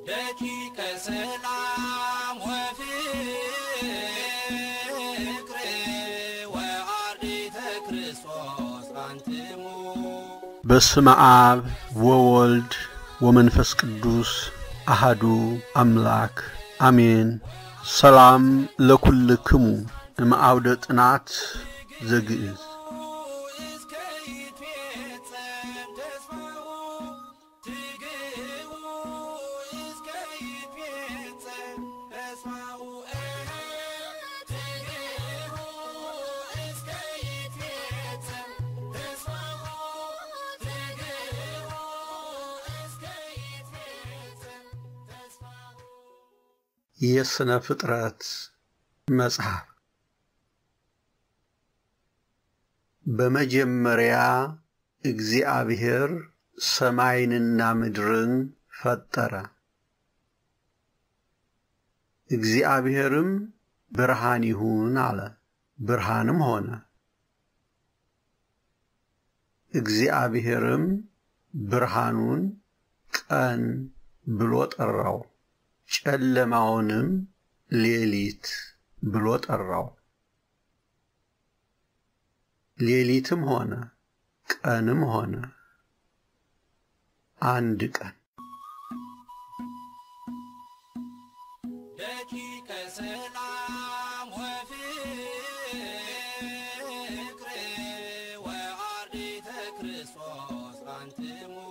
ደቂቀ ሰላም ወፍቅር ወአርዲተ ክርስቶስ አንትሙ በስመ አብ ወወልድ ወመንፈስ ቅዱስ አሃዱ አምላክ አሜን። ሰላም ለኩልክሙ እምአውደ ጥናት ዘግእዝ እስከ ይትፌጸም ተስፋው ትግው እስከ ይትፌጸም ተስፋው ትግው እስከ ይትፌጸም ተስፋው ትግው እስከ ይትፌጸም ተስፋው የሥነ ፍጥረት መጽሐፍ በመጀመሪያ እግዚአብሔር ሰማይንና ምድርን ፈጠረ። እግዚአብሔርም ብርሃን ይሁን አለ፣ ብርሃንም ሆነ። እግዚአብሔርም ብርሃኑን ቀን ብሎ ጠራው፣ ጨለማውንም ሌሊት ብሎ ጠራው። ሌሊትም ሆነ ቀንም ሆነ አንድ ቀን። ደቂቀ ሰላም ወፍቅር ወአርዲተ ክርስቶስ አንትሙ